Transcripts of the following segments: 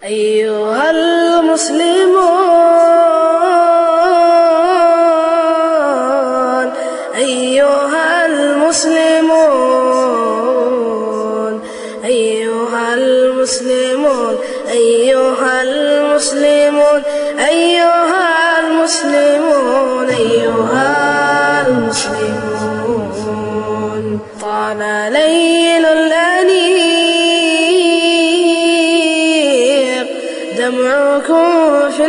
أيها المسلمون أيها المسلمون أيها المسلمون أيها المسلمون أيها المسلمون أيها المسلمون طال ليل الأنيق دمعكم في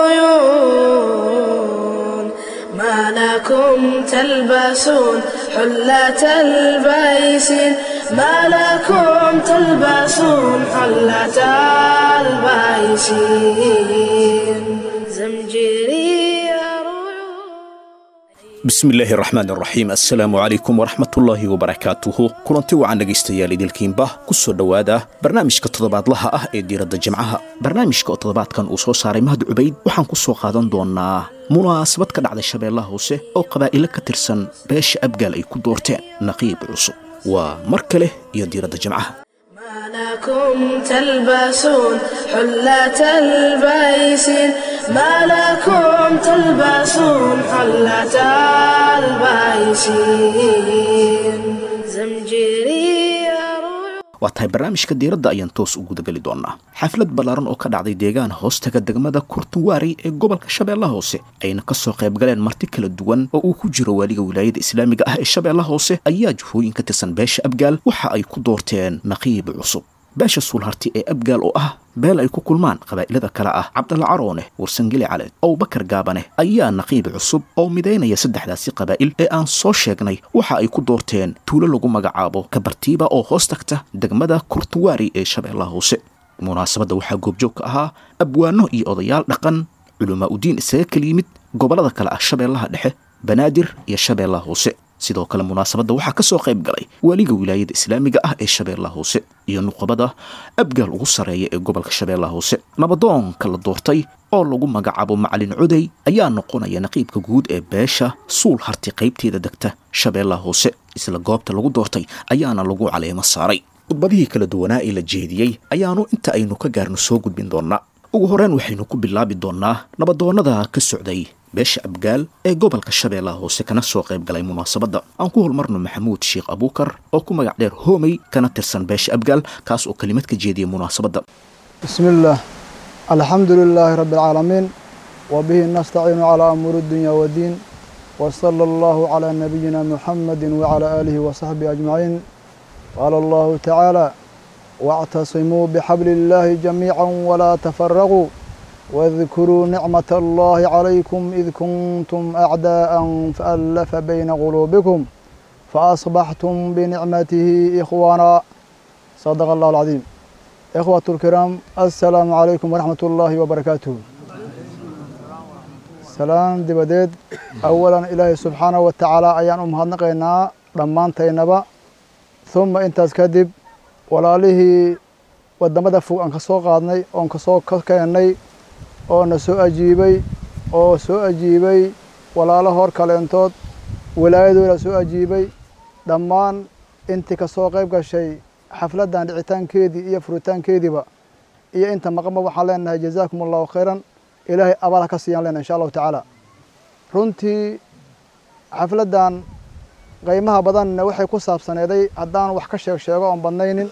العيون ما لكم تلبسون حلة البيسين ما لكم تلبسون حلة البيسين زمجري bismillaahi raxmaan raxiim assalaamu calaykum waraxmatullaahi wabarakaatuhu kulanti wacan dhegaystayaal idilkiinba ku soo dhowaada barnaamijka toddobaadlaha ah ee diiradda jimcaha barnaamijka oo toddobaadkan uu soo saaray mahad cubayd waxaan ku soo qaadan doonnaa munaasabad ka dhacday shabeellaha hoose oo qabaa'ilo ka tirsan beesha abgaal ay ku doorteen naqiib cusub waa mar kale iyo diiradda jimcaha ما لكم تلبسون حلة البيسين ما لكم تلبسون حلة البيسين زمجري waa tahay barnaamijka diiradda ayaan toos u gudageli doonnaa xaflad ballaaran oo ka dhacday deegaan hoostaga degmada kurtuwaari ee gobolka shabeellaha hoose ayna ka soo qayb galeen marti kala duwan oo uu ku jiro waaliga wilaayada islaamiga ah ee shabeellaha hoose ayaa jufooyin ka tirsan beesha abgaal waxa ay ku doorteen naqiib cusub beesha suulharti ee abgaal oo ah beel ay ku kulmaan qabaa'ilada kale ah cabdalla caroone warsangeli caleed abubakar gaabane ayaa naqiib cusub oo midaynaya saddexdaasi qabaa'il ee aan soo sheegnay waxa ay ku doorteen tuulo lagu magacaabo kabartiiba oo hoos tagta degmada kurtuwaari ee shabeellaha hoose munaasabadda waxaa goobjoog ka ahaa abwaano iyo odayaal dhaqan culamaa udiin isaga kala yimid gobollada kale ah shabeellaha dhexe banaadir iyo shabeellaha hoose sidoo kale munaasabadda waxaa ka soo qayb galay waaliga wilaayada islaamiga ah ee shabeellaha hoose iyo nuqabada abgaal ugu sarreeya ee gobolka shabeellaha hoose nabadoonka la doortay oo lagu magacaabo macalin coday ayaa noqonaya naqiibka guud ee beesha suul harti qaybteeda degta shabeellaha hoose isla goobta lagu doortay ayaana lagu caleemo saaray khudbadihii kala duwanaa ee la jeediyey ayaanu inta aynu ka gaarno soo gudbin doonnaa ugu horreyn waxaynu ku bilaabi doonnaa nabadoonnada ka socday beesha abgaal ee gobolka shabeellaha hoose kana soo qayb galay munaasabadda aan ku holmarno maxamuud sheekh abuukar oo ku magac dheer hoomey kana tirsan beesha abgaal kaas oo kelimad ka jeediyay munaasabadda بسم الله الحمد لله رب العالمين وبه نستعين على أمور الدنيا والدين وصلى الله على نبينا محمد وعلى آله وصحبه أجمعين قال الله تعالى واعتصموا بحبل الله جميعا ولا تفرقوا واذكروا نعمة الله عليكم إذ كنتم أعداء فألف بين قلوبكم فأصبحتم بنعمته إخوانا صدق الله العظيم إخوة الكرام السلام عليكم ورحمة الله وبركاته سلام دبديد أولا إلهي سبحانه وتعالى أيان أمهدنقينا لمان تينبا ثم انتاز كدب walaalihii wadamada fog aan ka soo qaadnay oon kasoo ka keennay oo na soo ajiibay oo soo ajiibay walaalo hor kaleentood wilaayadooda soo ajiibay dhammaan intii kasoo qayb gashay xafladdan dhicitaankeedii iyo furitaankeediiba iyo inta maqanba waxaan leenahay jazaakum allahu khayran ilaahay abaal ha ka siiyaan leenahay insha allahu tacaala runtii xafladdan qaymaha badanna waxay ku saabsaneeday haddaan wax ka sheeg sheego oon badnaynin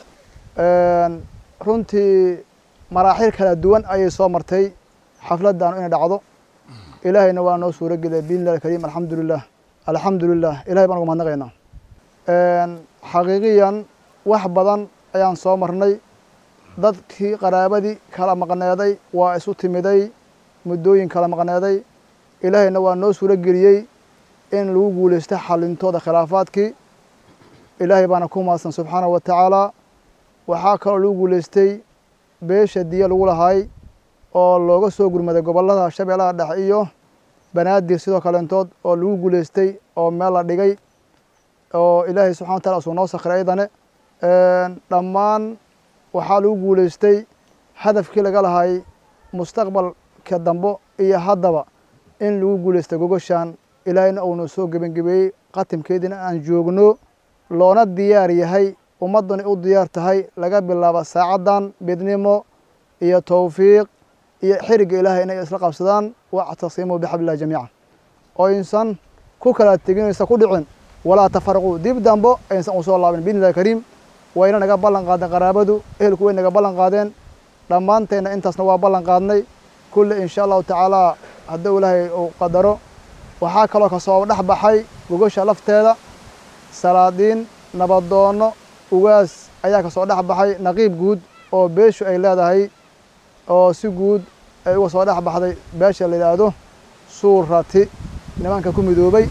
runtii maraaxil kala duwan ayay soo martay xafladdan inay dhacdo ilaahayna waa noo suuro geliyay biidnillahi alkariim alxamdu lilah alxamdu lilah ilahay baan uga mahadnaqaynaa xaqiiqiyan wax badan ayaan soo marnay dadkii qaraabadii kala maqneeday waa isu timiday muddooyin kala maqneeday ilaahayna waa noo suuro geliyey in lagu guulaysta xalintooda khilaafaadkii ilaahay baana ku mahadsan subxaanahu wa tacaala waxaa kaloo lagu guulaystay beesha diya lagu lahay oo looga soo gurmaday gobollada shabeellaha dhexe iyo banaadir sidoo kaleentood oo lagu guulaystay oo meel la dhigay oo ilaahay subxana wa tacala usuu noo sakhiray aydane dhammaan waxaa lagu guulaystay hadafkii laga lahay mustaqbalka dambo iyo haddaba in lagu guulaystay gogoshan ilaahayna uuna soo gebangebeeyey qatimkeediina aan joogno loona diyaar yahay ummadduna u diyaar tahay laga bilaabo saacaddan midnimo iyo towfiiq iyo xiriga ilaahay inay isla qabsadaan wactasimuu bixablillahi jamiican oo aysan ku kala tegin aysan ku dhicin walaa tafaraquu dib dambo aysan u soo laabin biidni illahi kariim wayna naga ballan qaadeen qaraabadu ehelku way naga ballan qaadeen dhammaanteenna intaasna waa ballan qaadnay kulle insha allahu tacaalaa hadduu ilaahay uu qadaro waxaa kaloo kasoo dhex baxay gogosha lafteeda salaadiin nabadoonno ugaas ayaa kasoo dhex baxay naqiib guud oo beeshu ay leedahay oo si guud ay uga soo dhex baxday beesha la yidhaahdo suurati nimanka ku midoobay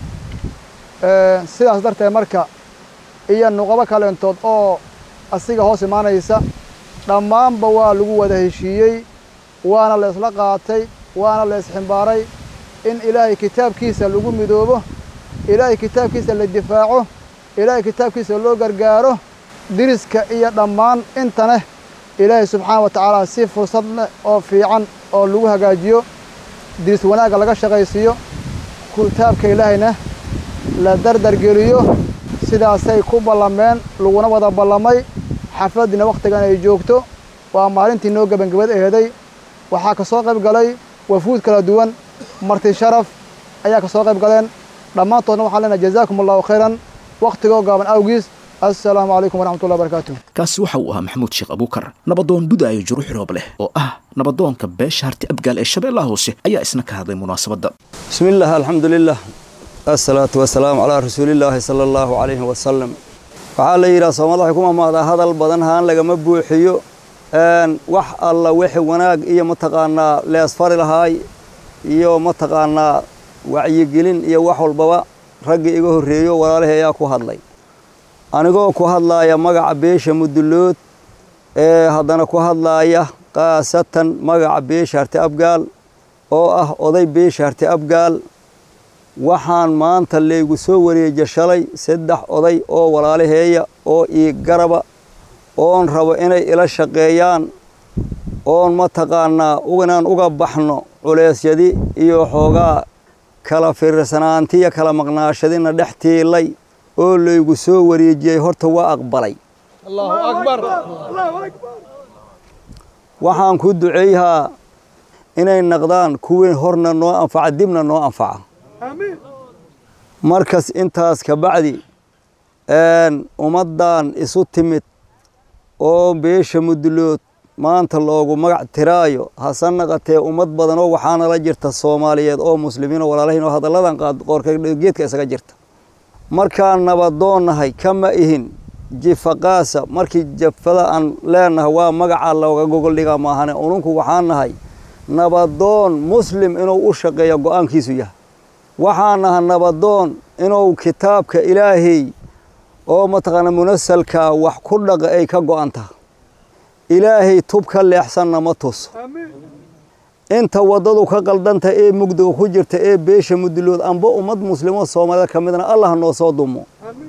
sidaas darteed marka iyo nuqabo kaleentood oo asiga hoos imaanaysa dhammaanba waa lagu wada heshiiyey waana la isla qaatay waana la isximbaaray in ilaahay kitaabkiisa lagu midoobo ilaahay kitaabkiisa la difaaco ilaahay kitaabkiisa loo gargaaro diriska iyo dhammaan intaneh ilaahay subxaana wa tacaala si fursad leh oo fiican oo lagu hagaajiyo diris wanaagga laga shaqaysiiyo kitaabka ilaahayna la dardargeliyo sidaasay ku ballameen laguna wada ballamay xafladdiina wakhtigan ay joogto waa maalintii noo gebangabad eheday waxaa ka soo qayb galay wafuud kala duwan marti sharaf ayaa ka soo qayb galeen dhammaantoodna waxaan leenahay jazaakum allahu khayran wakhtigoo gaaban awgiis assalaamu calaykum waraxmatullahi wabarakaatu kaasi waxa uu ahaa maxamuud sheekh abuukar nabadoon budaayo juruux roob leh oo ah nabadoonka beesha harti abgaal ee shabeellaha hoose ayaa isna ka hadlay munaasabadda بسم الله الحمد لله الصلاة والسلام على رسول الله صلى الله عليه وسلم waxaa la yidhaha soomaalida waxay ku mamaadaa hadal badan haan lagama buuxiyo wax alla wixi wanaag iyo mataqaanaa leesfari lahaay iyo mataqaanaa wacyigelin iyo wax walbaba raggii iga horreeyo walaalihii ayaa ku hadlay anigoo ku hadlaaya magaca beesha mudullood ee haddana ku hadlaaya khaasatan magaca beesha harti abgaal oo ah oday beesha harti abgaal waxaan maanta laygu soo wareeja shalay saddex oday oo walaalaheeya oo ii garaba oon rabo inay ila shaqeeyaan oon mataqaanaa inaan uga baxno culeysyadi iyo xoogaa kala fiirsanaantiya kala maqnaashadina dhex tiilay oo laygu soo wareejiyey horta waa aqbalay waxaan ku duceeyahaa inay naqdaan kuwii horna noo anfaca dibna noo anfaca markas intaas ka bacdi ummaddan isu timid oo beesha mudulood maanta loogu magac tiraayo hase naqatee ummad badan oo waxaana la jirta soomaaliyeed oo muslimiin oo walaalahiin oo hadalladan qoorka geedka isaga jirta markaan nabadoonnahay kama ihin jifaqaasa markii jafada aan leenahay waa magaca looga gogol dhigaa maahane ununku waxaan nahay nabadoon muslim inuu u shaqeeyo go-aankiisu yahay waxaan nahay nabadoon inuu kitaabka ilaahay oo mataqaana munasalka wax ku dhaqa ay ka go-an taha ilaahay tub ka leexsanna ma tuso inta waddadu ka qaldanta ee mugdiga ku jirta ee beesha mudulood amba ummad muslimo soomaalida ka midna allah noo soo dumo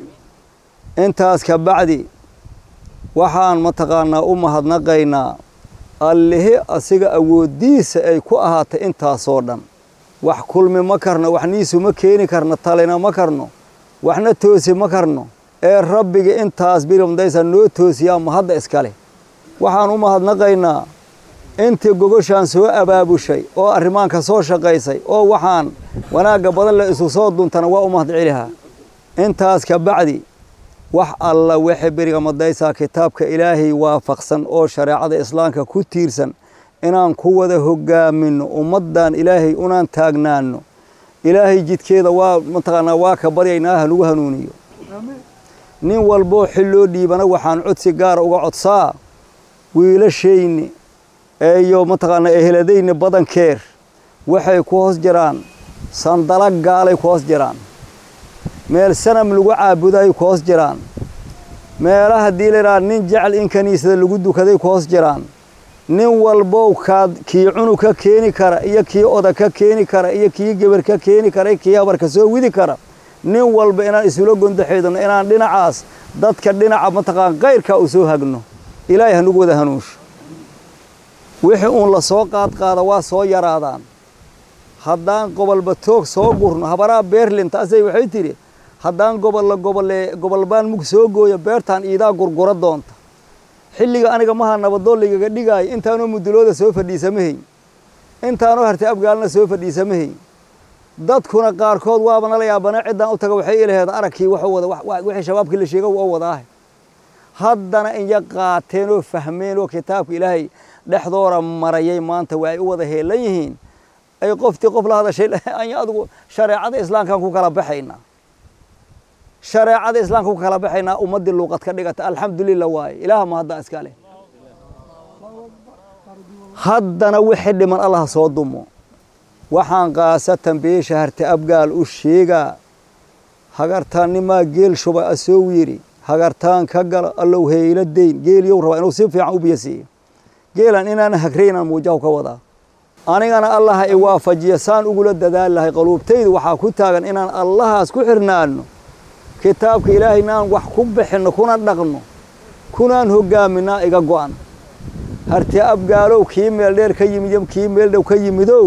intaas ka bacdi waxaan mataqaanaa u mahadnaqaynaa allihi asiga awooddiisa ay ku ahaatay intaasoo dhan wax kulmi ma karno wax niisu ma keeni karno talina ma karno waxna toosi ma karno ee rabbiga intaas birimdaysa noo toosiyaa mahadda iskale waxaan u mahadnaqaynaa intii gogoshaan soo abaabushay oo arrimaanka soo shaqaysay oo waxaan wanaagga badan la isu soo duntana waa u mahad celihaa intaas ka bacdi wax alla waxay beriga madaysaa kitaabka ilaahay waafaqsan oo shareecada islaamka ku tiirsan inaan ku wada hogaamino ummaddan ilaahay unaan taagnaano ilaahay jidkeeda waa mataqaanaa waa ka baryaynaa ha lagu hanuuniyo nin walboo xil loo dhiibana waxaan codsi gaara uga codsaa wiilashayni iyo mataqaanaa eheladayni badankeer waxay ku hoos jiraan sandala gaalay ku hoos jiraan meel sanam lagu caabudaay ku hoos jiraan meela haddii laydhaha nin jecel in kiniisada lagu dukaday ku hoos jiraan nin walbow kaad kii cunug ka keeni kara iyo kii oda ka keeni kara iyo kii gebar ka keeni kara kii habarka soo widi kara nin walba inaan isula gondaxaydano inaan dhinacaas dadka dhinaca mataqaan kayrkaa u soo hagno ilaahay hanugu wada hanuunsho wixii uun la soo qaadqaada waa soo yaraadaan haddaan gobolba toog soo gurno habaraha beerlin taasay waxay tidhi haddaan gobolla gobolle gobolbaan mug soo gooyo beertaan iidaa gurgura doonta xilliga aniga maha nabadoon laygaga dhigaayo intaanoo mudulooda soo fadhiisamahay intaanoo hartay abgaalna soo fadhiisamahay dadkuna qaarkood waaba nala yaabana ciddaan u taga waxay ilaheed aragkii wuxuu wada wixii shabaabkii la sheega oo wadaahe haddana inya qaateen oo fahmeen oo kitaabka ilaahay dhexdoora marayay maanta waa ay u wada heelan yihiin ay qoftii qof la hadashay anya adigu shareecada islaamkaan ku kala baxaynaa shareecada islaamka ku kala baxaynaa ummaddii luuqad ka dhigata alxamdulilah waaye ilaaha ma haddaa iska leh haddana wixii dhiman allah soo dumo waxaan kaasatan beesha harta abgaal u sheegaa hagartaannimaa geel shuba asoo yidhi hagartaan ka gala allow heyla dayn geeliyow rabaa inuu si fiican u biyo siiyo geelan inaan hagraynaan muujahu ka wadaa anigana allaha i waafajiya saan ugula dadaal lahay qaluubtaydu waxaa ku taagan inaan allahaas ku xirnaano kitaabka ilaahayna aan wax ku bixinno kuna dhaqno kunaan hoggaaminaa iga go'an harti abgaalow kii meel dheer ka yimid kii meel dhow ka yimidow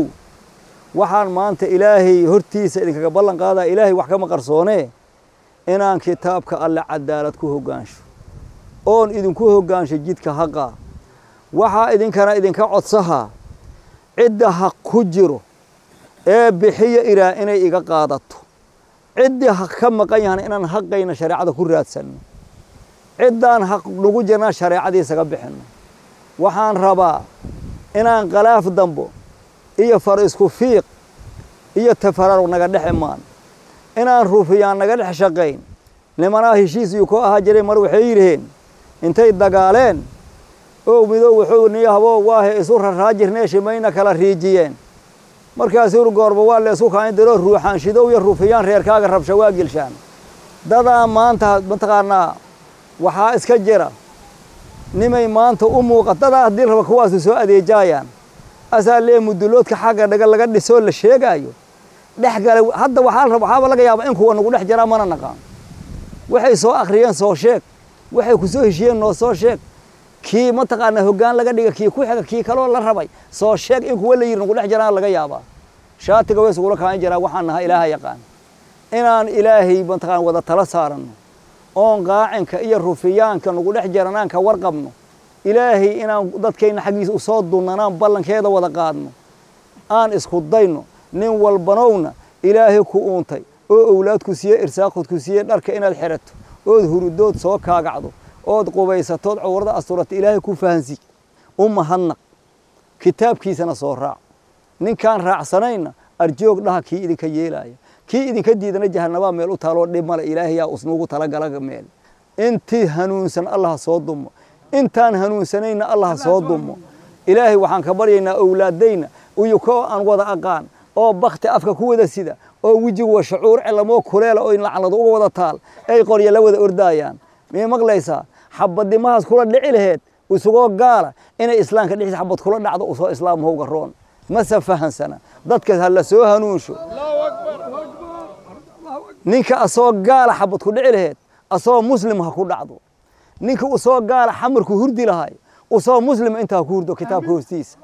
waxaan maanta ilaahay hortiisa idinkaga ballan qaadaa ilaahay wax kama qarsoonee inaan kitaabka alle cadaalad ku hoggaansho oon idinku hoggaansho jidka haqa waxaa idinkana idinka codsahaa cidda haq ku jiro ee bixiya iraa inay iga qaadato ciddii haq ka maqan yahana inaan haqayna shareecada ku raadsanno ciddaan haq nagu jirnaa shareecadiisaga bixinno waxaan rabaa inaan khalaaf dambo iyo far isku fiiq iyo tafararug naga dhex imaan inaan rufiyaan naga dhex shaqayn nimanaa heshiis iyuu ku ahaa jiray mar waxay yidhaheen intay dagaaleen ow midow wuxuu niyahbo waahe isu raraajirnee shimayna kala riijiyeen markaasuu goorba waa la isku kaain diroo ruuxaan shidow iyo rufiyaan reerkaaga rabsha waa gelshaan dadaa maanta mataqaanaa waxaa iska jira nimay maanta u muuqa dadaa haddii raba kuwaasu soo adeejaayaan asaa lee muduloodka xagga dhaga laga dhisoo la sheegaayo dhex gala hadda waxaa raba waxaaba laga yaabaa in kuwa nagu dhex jiraa mana naqaan waxay soo akhriyeen soo sheeg waxay ku soo heshiyeen noo soo sheeg kii mataqaanaa hoggaan laga dhiga kii ku xiga kii kaloo la rabay soo sheeg in kuwa la yidhi nagu dhex jiraan laga yaabaa shaatiga way isugula kaan jiraa waxaan nahaa ilaaha yaqaan inaan ilaahay mataqaan wada tala saaranno oon qaacinka iyo rufiyaanka nagu dhex jiranaan ka warqabno ilaahay inaan dadkayna xaggiisa usoo dunnanaan ballankeeda wada qaadno aan isku dayno nin walbanowna ilaahay ku uuntay oo owlaadku siiye irsaaqoodku siiye dharka inaad xirato ood hurudood soo kaagacdo ood qubaysatood cawrada asturata ilaahay ku fahansi u mahadnaq kitaabkiisana soo raac ninkaan raacsanayna arjoog dhaha kii idinka yeelaaya kii idinka diidana jahanabaa meel u taaloo dhib male ilaahayaa usnuugu talagala meel intii hanuunsan allah soo dumo intaan hanuunsanayna allah soo dumo ilaahay waxaan ka baryaynaa owlaadayna iyo koo aan wada aqaan oo bakti afka ku wada sida oo wejigu wa shucuur celamoo kuleela oo lacnadu uga wada taal ay qorya la wada ordaayaan miyay maqlaysaa xabadimahaas kula dhici laheed isugoo gaala inay islaamka dhexdiisa xabad kula dhacdo usoo islaamhowga roon mase fahansana dadka ha la soo hanuunsho ninka asoo gaala xabad ku dhici laheed asoo muslim ha ku dhacdo ninka usoo gaala xamarku hurdi lahay usoo muslim intaa ku hurdo kitaabka hoostiisa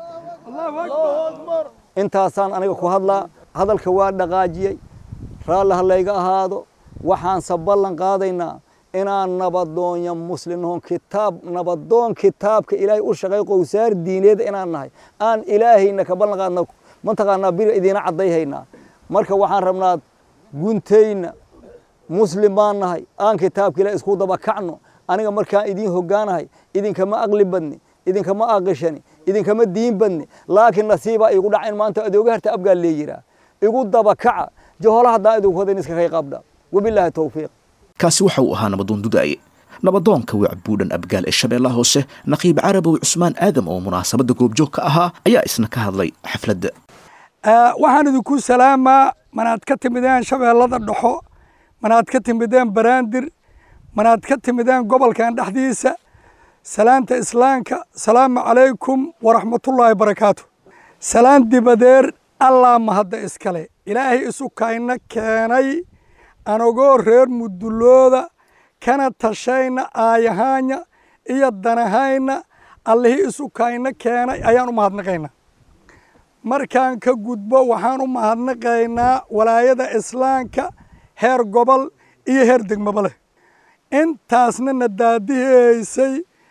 intaasaan aniga ku hadlaa hadalka waa dhaqaajiyey raalli ha layga ahaado waxaanse ballan qaadaynaa inaan nabadoonya muslimnoon kitaab nabadoon kitaabka ilaahay u shaqay qowsaar diineed inaan nahay aan ilaahayna ka ballan qaadna mataqaanaa bir idiina caddayhaynaa marka waxaan rabnaa guntayna muslim baan nahay aan kitaabka ilahay isku daba kacno aniga markaan idiin hoggaanahay idinkama aqli badni idinkama aqishani idinkama diin badni laakiin nasiibaa igu dhacin maanta adooga harta abgaal leeyiraa igu daba kaca johola haddaan idinku wadayn iska kay qabdha wabilaahi towfiiq kaasi waxa uu ahaa nabadoon dudaaye nabadoonka wacbuudhan abgaal ee shabeellaha hoose naqiib carabow cusmaan aadam oo munaasabadda goobjoog ka ahaa ayaa isna ka hadlay xafladda waxaan idinku salaamaa manaad ka timideen shabeellada dhexo manaad ka timideen baraandir manaad ka timideen gobolkan dhexdiisa salaanta islaamka salaamu calaykum waraxmatullaahi barakaatu salaan dibadeer allaa mahadda iskale ilaahay isu kayna keenay anagoo reer mudulooda kana tashayna aayahaanya iyo danahayna allihii isu kayna keenay ayaan u mahadnaqaynaa markaan ka gudbo waxaan u mahadnaqaynaa walaayada islaamka heer gobol iyo heer degmaba leh intaasna na daadihaysay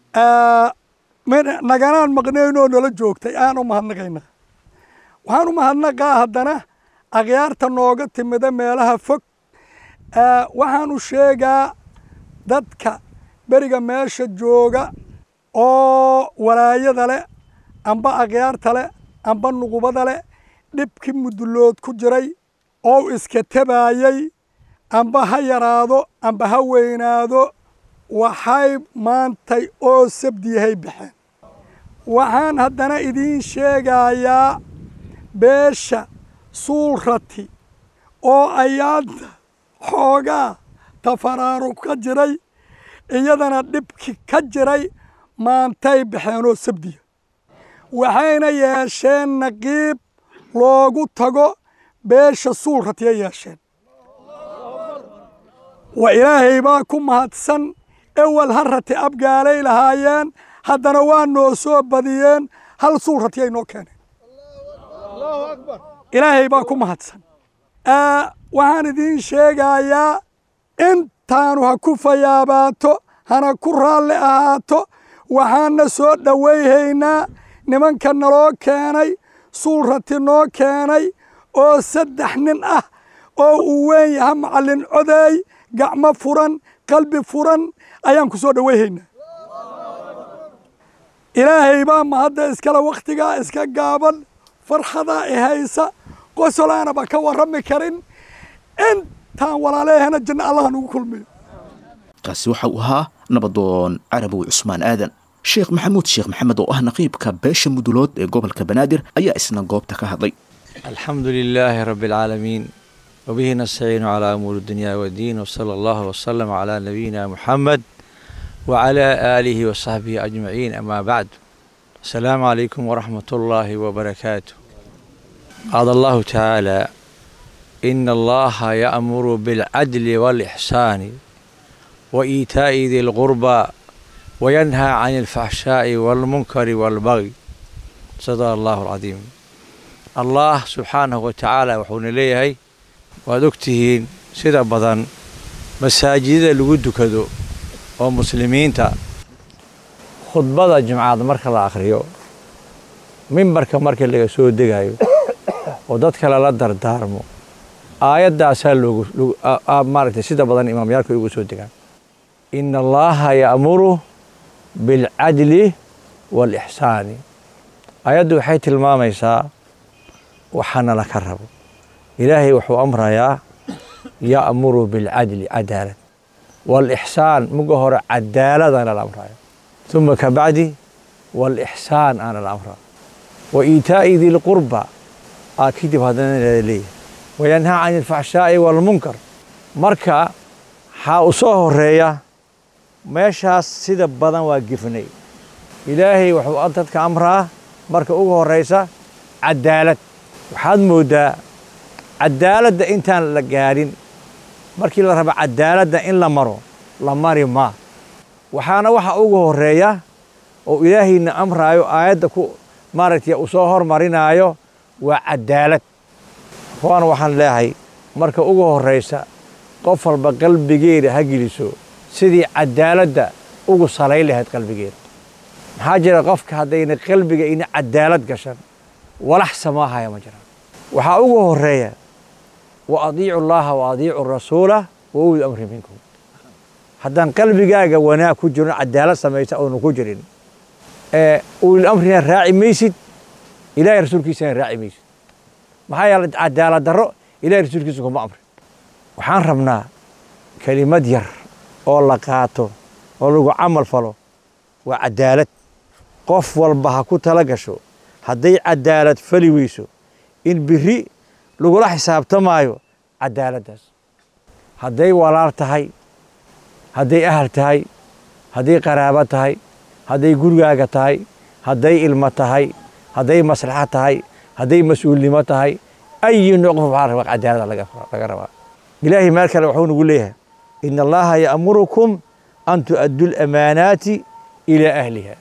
naganaan maqnaynoo nala joogtay aan u mahadnaqaynaa waxaan u mahadnaqaa haddana akhyaarta nooga timida meelaha fog waxaan u sheegaa dadka beriga meesha jooga oo walaayada leh amba akhyaarta leh amba nuqubada leh dhibkii mudulood ku jiray oo iska tabaayey amba ha yaraado amba ha weynaado waxay maantay oo sabdiyahay baxeen waxaan haddana idiin sheegayaa beesha suulrati oo ayaanta xoogaa tafaraarug ka jiray iyadana dhibki ka jiray maantay baxeen oo sabdiya waxayna yeesheen naqiib loogu tago beesha suulratiyay yeesheen wa ilaahay baa ku mahadsan ewel ha rati abgaalay lahaayeen haddana waa noo soo badiyeen hal suulratiyay noo keeneen ilaahay baa ku mahadsan waxaan idiin sheegayaa intaanu ha ku fayaabaato hana ku raalli ahaato waxaana soo dhowayhaynaa nimanka naloo keenay suulrati noo keenay oo saddex nin ah oo uu weyn yaha macallin codeey gacmo furan qalbi furan ayaan ku soo dhowayhaynaa ilaahay baa mahadda iskale wakhtigaa iska gaaban farxadaa i haysa qosolaanaba ka warrami karin intaan walaalehena janno allaha nugu kulmiyo kaasi waxa uu ahaa nabadoon carabow cusmaan aadan sheekh maxamuud sheekh maxamed oo ah naqiibka beesha mudulood ee gobolka banaadir ayaa isna goobta ka hadlay الحمد لله رب العالمين وبه نستعين على أمور الدنيا والدين وصلى الله وسلم على نبينا محمد وعلى آله وصحبه أجمعين أما بعد السلام عليكم ورحمة الله وبركاته قال الله تعالى إن الله يأمر بالعدل والإحسان وإيتاء ذي القربى وينهى عن الفحشاء والمنكر والبغي صدق الله العظيم allah subxaanahu wa tacaala wuxuuna leeyahay waad ogtihiin sida badan masaajidada lagu dukado oo muslimiinta khudbada jimcaad marka la akhriyo mimbarka marka laga soo degayo oo dadka lala dardaarmo aayaddaasaa loogu maaragtay sida badan imaamyaalka ugu soo degaan ina allaha ya'muru bilcadli waalixsaani aayaddu waxay tilmaamaysaa waxaana laka rabo ilaahay wuxuu amrayaa ya'muru bilcadli cadaalad waalixsaan muga hore cadaaladana la amraya uma ka bacdi waalixsaan aana la amraa wa iitaa'i dilqurba aa kadib haddana leeyahay wayanhaa can ilfaxshaa'i waalmunkar marka waxaa u soo horeeya meeshaas sida badan waa gefnay ilaahay wuxuu dadka amraa marka ugu horeysa cadaalad waxaad mooddaa cadaaladda intaan la gaadhin markii la rabo cadaaladda in la maro la mari maa waxaana waxa ugu horeeya oo ilaahayna amraayo aayadda ku maaragtay uu soo hormarinaayo waa cadaalad kuwaana waxaan leeyahay marka ugu horraysa qof walba qalbigeeda ha geliso sidii cadaaladda ugu salay lahayd qalbigeeda maxaa jira qofka haddayna qalbiga ina cadaalad gashan walax samaahaya ma jiraan waxaa ugu horeeya wa adiicu llaha wa adiicu rasuula wa uli amri minkum haddaan qalbigaaga wanaag ku jirin cadaalad samaysa oonu ku jirin ee ulil amrina raaci maysid ilahay rasuulkiisana raaci maysid maxaa yeele cadaalad darro ilahay rasuulkiisa kuma amrin waxaan rabnaa kelimad yar oo la qaato oo lagu camal falo waa cadaalad qof walba ha ku tala gasho hadday cadaalad fali weyso in biri lagula xisaabtamaayo cadaaladdaas hadday walaal tahay hadday ahal tahay hadday qaraabo tahay hadday gurigaaga tahay hadday ilmo tahay hadday maslaxa tahay hadday mas-uulnimo tahay ayi nooc qof waxaa rabaa cadaalada laga rabaa ilaahay meel kale wuxuu nagu leeyahay ina allaha ya'murukum an tu'addu lamaanaati ilaa ahliha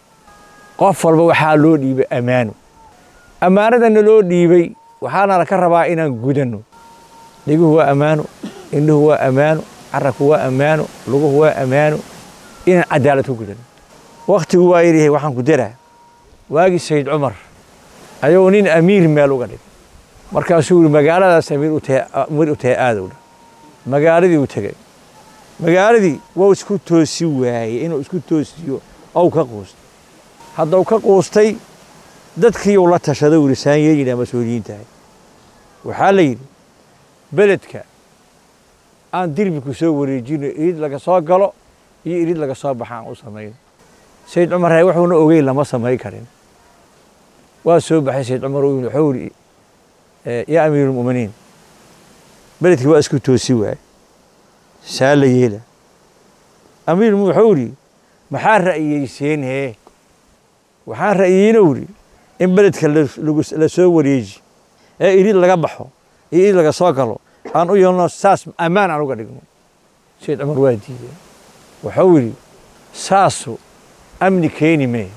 qof walba waxaa loo dhiibay ammaano ammaanadana loo dhiibay waxaana laka rabaa inaan gudanno dhiguhu waa ammaano indhuhu waa ammaano carabku waa ammaano luguhu waa ammaano inaan cadaalad ku gudanno wakhtigu waa yidhi waxaan ku daraa waagii sayid cumar ayuu nin amiir meel uga dhig markaasuu yidhi magaaladaas amiir u tahay amiir u tahay aadowdha magaaladii uu tegey magaaladii wuu isku toosi waayey inuu isku toosiyo ou ka quustay haddau ka quustay dadkiiuu la tashaday uu yidhi saan yeeyinaa mas-uuliyiintahay waxaa la yidhi beledka aan dirbiku soo wareejino irid laga soo galo iyo irid laga soo baxa aan u samayno sayid cumar hay wuxuuna ogeyn lama samayn karin waa soo baxay sayid cumar wuxuu yidhi yaa amiirulmu'miniin beledkii waa isku toosi waaye saa la yeela amiirmu wuxuu yidhi maxaa ra'yiyeyseen hee waxaan ra'yiyeyna yidhi in beledka la soo wareeji ee irid laga baxo iyo irid laga soo galo aan u yeelno saas ammaan aan uga dhigno sayid cumar waa diideen wuxuu yidhi saasu amni keeni mee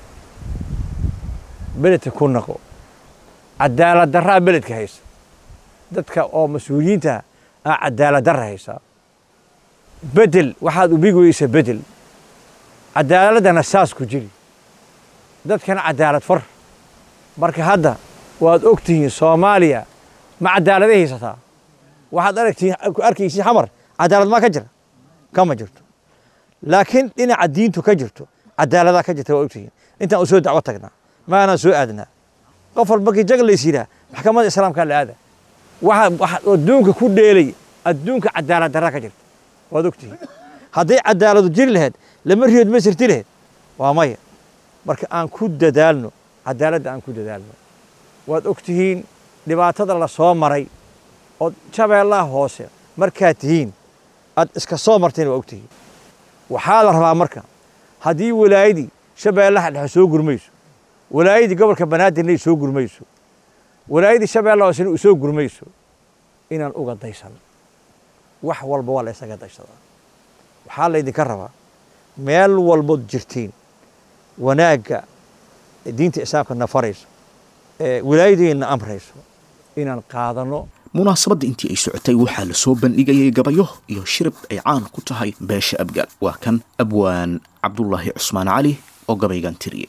beledka ku naqo cadaalad darraa beledka haysa dadka oo mas-uuliyiinta aa cadaalad darra haysaa bedel waxaad ubigi weysa bedel cadaaladdana saas ku jiri dadkana cadaalad far marka hadda waad og tihiin soomaaliya ma cadaaladay haysataa waxaad aragtiin arkaysiin xamar cadaalad maa ka jira kama jirto laakiin dhinaca diintu ka jirto cadaaladaa ka jirta waa ogtihiin intaan u soo dacwo tagnaa maanaan soo aadnaa qof walba kii jag lays yidhaah maxkamadda islaamkaa la aada waxa waxa adduunka ku dheelay adduunka cadaalad darraa ka jirta waad ogtihiin hadday cadaaladu jiri lahayd lama riyood ma sirti lahayd waa maya marka aan ku dadaalno cadaaladda aan ku dadaalno waad ogtihiin dhibaatada la soo maray oo shabeellaha hoose markaad tihiin aad iska soo marteen waa ogtihiin waxaa la rabaa marka haddii walaayadii shabeellaha dhexe soo gurmayso walaayadii gobolka banaadirna ay soo gurmayso walaayadii shabeellaha hoosena u soo gurmayso inaan uga daysano wax walba waa la isaga daysadaa waxaa laydinka rabaa meel walbood jirtiin wanaagga diinta islaamka na farayso ee wilaayadeenna amrayso inaan qaadanno munaasabadda intii ay socotay waxaa la soo bandhigayay gabayo iyo shirib ay caan ku tahay beesha abgaal waa kan abwaan cabdulaahi cusmaan cali oo gabaygan tiriyey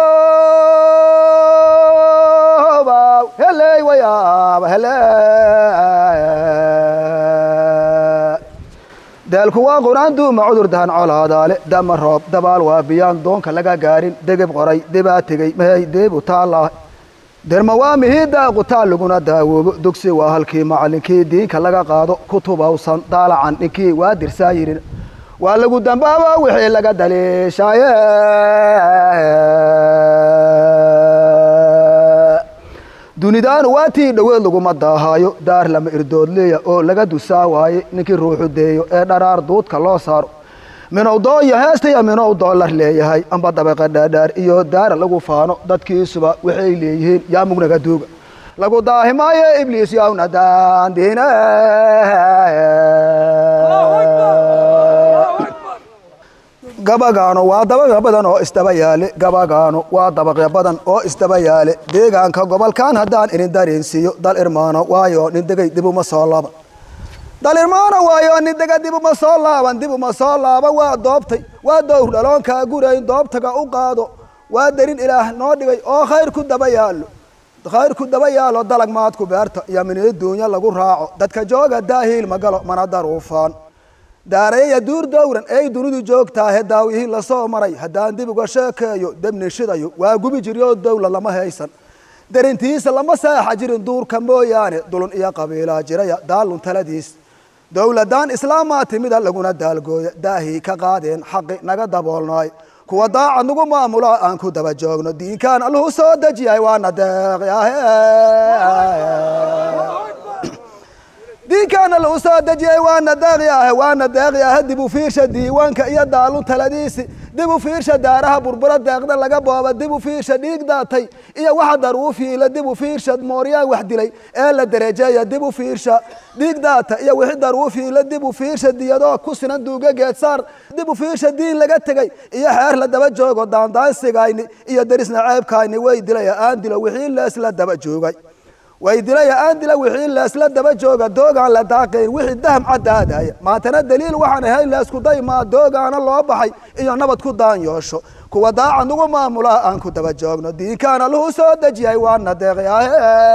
daalku waa quraan duuma cudur dahan colaadaale dama roob dabaal waa biyaan doonka laga gaarin degeb qoray debaa tegey mahey deebu taallaa derma waa mihiiddaa qutaan laguna daawoobo dugsi waa halkii macallinkii diinka laga qaado kutubawsan daalacan ninkii waa dirsaa yirin waa lagu dambaaba wixii laga daliishaaye dunidaanu waa tii dhoweed laguma daahaayo daar lama irdoodleeya oo laga dusaa waaye ninkii ruuxu deeyo ee dharaar duudka loo saaro minow doonya heestaya minow doolar leeyahay amba dabaqa dhaadhaar iyo daara lagu faano dadkiisuba waxay leeyihiin yaa mugnaga duuga lagu daahimaayo ibliis yawna daandiine gabagaano waa dabaqya badan oo isdaba yaale gabagaano waa dabaqya badan oo isdaba yaale deegaanka gobolkan haddaan idin dareensiiyo dal irmaano waayo nin degay dib uma soo laaban dal irmaano waayo nin dega dib uma soo laaban dib uma soo laaban waa doobtay waa dowr dhaloonkaa gurayn doobtaga u qaado waa darin ilaah noo dhigay oo khayr ku daba yaallo khayr ku daba yaalo dalag maadku beerta iyo minii duunya lagu raaco dadka jooga daahiil ma galo mana daruufaan daarayaya duur dowran ey dunidu joogtaahe daawihii lasoo maray haddaan dib uga sheekeeyo debni shidayo waa gubi jiryo dowla lama haysan darintiisa lama saaxa jirin duurka mooyaane dulun iyo qabiilaa jiraya daalun taladiis dowladaan islaamaa timida laguna daalgooya daahii ka qaadeen xaqi naga daboolnaay kuwa daacad nagu maamula aan ku daba joogno diinkaan alluhu soo dejiyay waana deeqyahe diinkaana lagu soo dejiyey waana deeqyaahe waana deeqyaahe dib u fiirsha diiwaanka iyo daalun taladiisi dib u fiirsha daaraha burbura deeqda laga booba dib u fiirsha dhiig daatay iyo waxa daruufiila dib u fiirsha mooryaan wax dilay ee la derejeeya dib u fiirsha dhiig daata iyo wixii daruufiila dib u fiirsha diyadoo ku sinan duuga geedsaar dib u fiirsha diin laga tegey iyo xeer la daba joogo daandaansigayni iyo derisna ceebkayni way dilaya aan dilo wixii leesla daba joogay way dilaya aan dila wixii leesla daba jooga doogaan la daaqayn wixii daham caddaadaya maantana daliil waxaan ahay leesku daymaa doogaana loo baxay iyo nabad ku daanyoosho kuwa daaca nugu maamula aan ku daba joogno diinkaana lahu soo dejiyay waana deeqyahe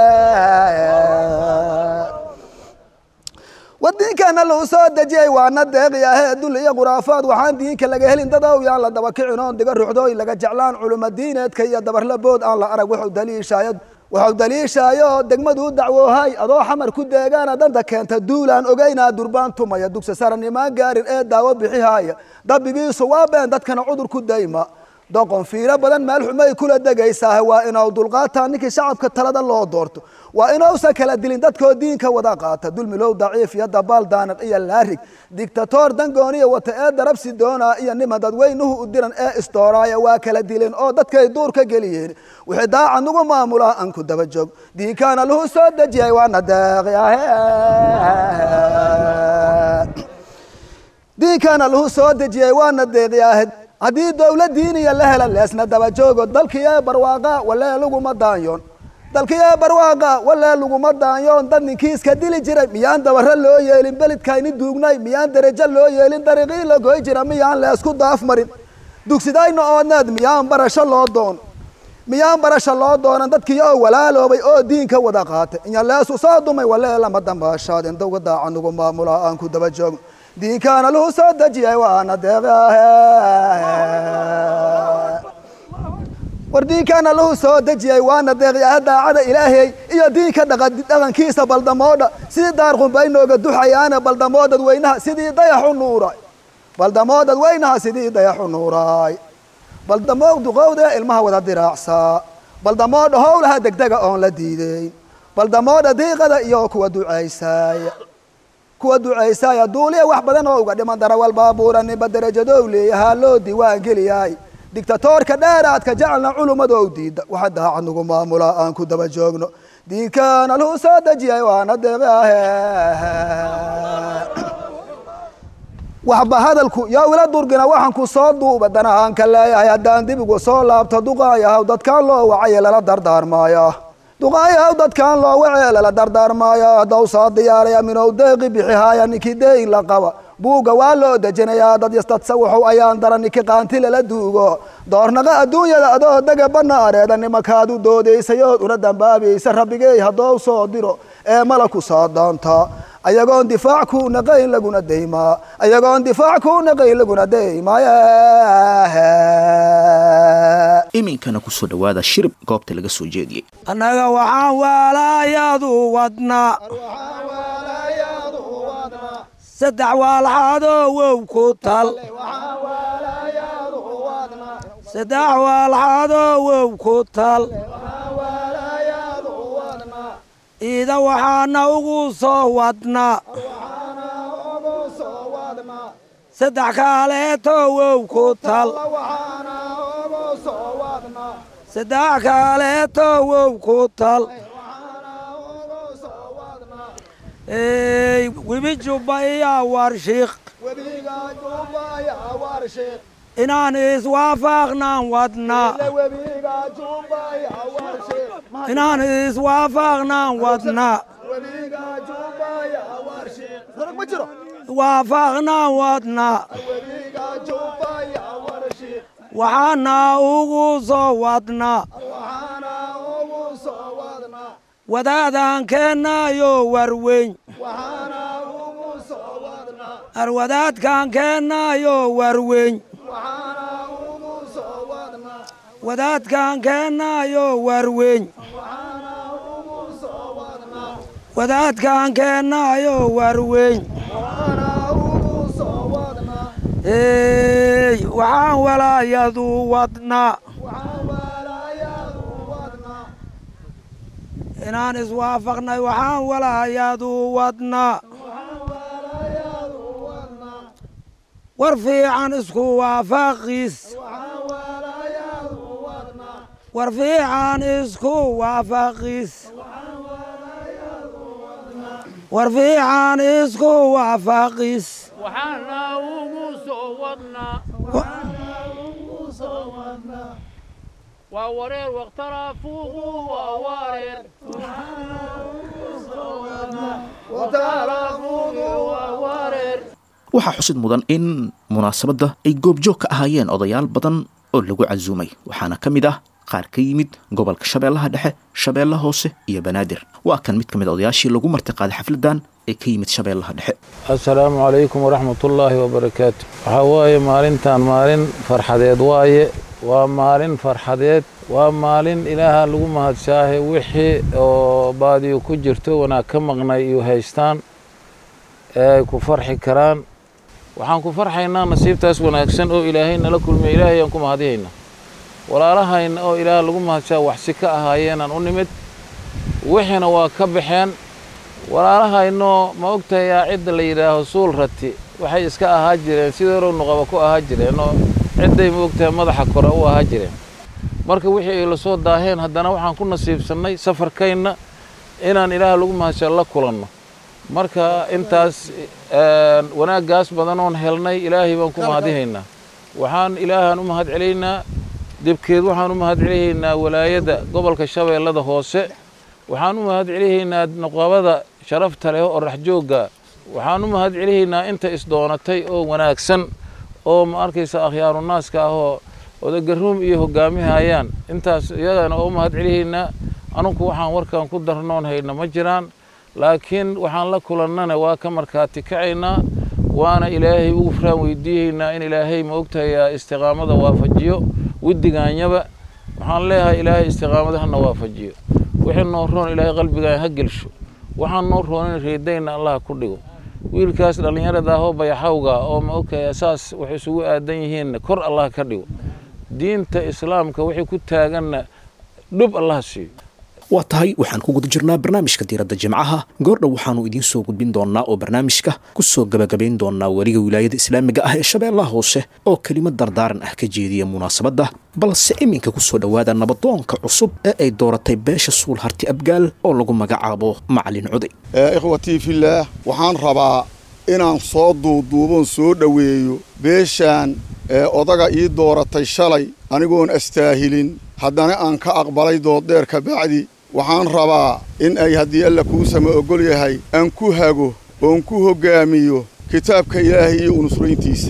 wadiinkaana lahu soo dejiyay waana deeqyahe dul iyo khuraafaad waxaan diinka laga helin dadow yaan la daba kicin oon diga ruxdooy laga jeclaan culuma diineedka iyo dabarlabood aan la arag wuxuu daliishaayo wuxuu daliishaayo degmaduu dacwoohay adoo xamar ku deegaana danta keenta duulaan ogeynaa durbaan tumaya dugsi saranimaan gaarin ee daawo bixihaaya dabigiisu waa been dadkana cudur ku dayma doqon fiiro badan meel xumay kula degaysaa waa inuu dulqaataa ninkii shacabka talada loo doorto waa inuusan kala dilin dadkoo diinka wada qaata dulmilow daciif iyo dabaal daaniq iyo laarig digtatoor dangooniya wata ee darabsi doonaa iyo nima dadweynuhu u diran ee istooraaya waa kala dileen oo dadkay duur ka geliyeen wixii daaca nugu maamulaa aan ku daba joog diinkaana lahu soo dejiyay waana deeqyahe diinkaana lahu soo dejiyey waana deeqyahe haddii dowlad diiniya la hela leesna daba joogo dalkii ee barwaaqa walee laguma daanyoon dalkii ee barwaaqa walee laguma daanyoon dad ninkiiska dili jiray miyaan dabaro loo yeelin belidkayni duugnay miyaan derajo loo yeelin dariiqii la goy jira miyaan leesku daaf marin dugsidayna oodneed miyaan barasho loo doon miyaan barasho loo doonan dadkii oo walaaloobay oo diinka wada qaatay inya leesu soo dumay walee lama dambaashaadin dawga daaca nugu maamula aan ku daba joogno diinkaana lahu soo dejiyay waana deeqyahe war diinkaana lahu soo dejiyay waana deeqyahe daacada ilaahay iyo diinka dhaqankiisa baldamoodha sidii daarqunbay nooga duxayaana baldamoo dadweynaha sidii dayaxu nuuray baldamoo dadweynaha sidii dayaxu nuuray baldamoo duqowda ilmaha wada diraacsaa baldamoo dhahowlaha degdega oon la diideyn baldamoodha diiqada iyo kuwa ducaysaya kuwa ducaysaya duuliya wax badan oo uga dhiman darawal baabuura ninba derajadow leeyahaa loo diiwaan geliyaay digtatoorka dheeraadka jecelna culumadoo diida waxa daaca nugu maamula aan ku daba joogno diinkaana lahu soo dejiyay waana deeqyahe waxba hadalku yaa ila durgina waxaan ku soo duuba danahaan ka leeyahay haddaan dibigu soo laabto duqaayahaw dadkaan loo wacay lala dardaarmaaya duqaayahaw dadkaan loo wacee lala dardaarmaaya haddaw soo diyaaraya minow deeqi bixihaaya ninkii deeyin la qaba buugga waa loo dejinayaa dad yastadsa wuxuu ayaan dara ninki qaanti lala duugo doornaqa adduunyada adoo dega banaareeda nimakaadu doodaysayood una dambaabaysa rabbigey haddou soo diro ee malaku soo doonta ayagoon difaac ku naqayn laguna daymaa ayagoon difaac ku naqayn laguna daymaaye iminkana kusoo dhowaada shirib goobta laga soo jeediyey annaga waxaan waalaayadu wadnaa saddex waalxadoo wow ku tal saddex waalxadoo wow ku tal iida waxaana ugu soo wadnaa saddex kaaleeto wow ku tal saddex kaaleeto wow ku tal webi jubba iyo warshiiq inaan iswaafaqnaan wadnaa inaan iswaafaqnaan wadnaa waafaqnaan wadnaa waxaana ugu soo wadnaa wadaadaan keennaayo warweyn arwadaadkaan keennaayo warweyn wadaadkaan keennaayo warweyn wadaadkaan keennaayo warweyn ey waxaan walaayadu wadnaa inaan iswaafaqnay waxaan walaayadu wadnaa war fiican isku waafaqiis war fiican isku waafaqiis war fiican isku waafaqiis waxaana ugu soo wadnaa waa wareer waqtaraafuuqu waa wareer waxaa xusid mudan in munaasabadda ay goobjoog ka ahaayeen odayaal badan oo lagu casuumay waxaana ka mid ah qaar ka yimid gobolka shabeellaha dhexe shabeelle hoose iyo banaadir waa kan mid ka mid a odayaashii lagu martiqaaday xafladdan ee ka yimid shabeellaha dhexe assalaamu calaykum waraxmatullaahi wabarakaatu waxaa waaye maalintan maalin farxadeed waaye waa maalin farxadeed waa maalin ilaaha lagu mahadsaahe wixii oo baadiyo ku jirto wanaag ka maqnay iyo haystaan ee ay ku farxi karaan waxaan ku farxaynaa nasiibtaas wanaagsan oo ilaahay nala kulmiya ilaahay aan ku mahadihayna walaalahayna oo ilaah lagu mahadsaa waxsi ka ahaayeenaan u nimid wixiina waa ka baxeen walaalahaynoo ma ogtahay yaa cidda la yidhaaho suul rati waxay iska ahaa jireen sidii hore nuqaba ku ahaa jireen oo cidday ma ogtahay madaxa kore u ahaa jireen marka wixii ay la soo daaheen haddana waxaan ku nasiibsannay safarkayna inaan ilaah lagu mahadsaa la kulanno marka intaas wanaaggaas badanoon helnay ilaahay baan ku mahadihaynaa waxaan ilaahaan u mahad celaynaa dibkeed waxaan u mahad celihaynaa walaayadda gobolka shabeellada hoose waxaan u mahad celihaynaa nuqabada sharafta leh oo raxjoogga waxaan u mahad celihaynaa inta isdoonatay oo wanaagsan oo ma arkaysa akhyaarunnaaska ah oo odagaruum iyo hoggaamihayaan intaas iyagana oo u mahad celihaynaa anunku waxaan warkan ku darnoon hayna ma jiraan laakiin waxaan la kulannana waa ka markaati kacaynaa waana ilaahay ugu furaan weydiihaynaa in ilaahay ma ogtahay istiqaamada waafajiyo widdigaanyaba waxaan leeyahay ilaahay istiqaamada hana waafajiyo wixii noo roon ilaahay qalbigaan ha gelsho waxaan noo roonin reedayna allah ku dhigo wiilkaas dhallinyarada ahoo bayaxawga oo ma ogtahay saas wax isugu aadan yihiinna kor allah ka dhigo diinta islaamka wixii ku taaganna dhub allah siiyo waa tahay waxaan ku guda jirnaa barnaamijka diiradda jimcaha goordhow waxaannu idiin soo gudbin doonnaa oo barnaamijka ku soo gebagabayn doonnaa weliga wilaayada islaamiga ah ee shabeellaha hoose oo kelimad dardaaran ah ka jeediya munaasabadda balse iminka ku soo dhowaada nabadoonka cusub ee ay dooratay beesha suul harti abgaal oo lagu magacaabo macalin cuday ikhwatii fillaah waxaan rabaa inaan soo duuduuboon soo dhoweeyo beeshaan ee odaga ii dooratay shalay anigoon astaahilin haddana aan ka aqbalay dooddheer ka bacdi waxaan rabaa in ay haddii alla kuusama oggol yahay aan ku hago oon ku hoggaamiyo kitaabka ilaahay iyo unusrayntiisa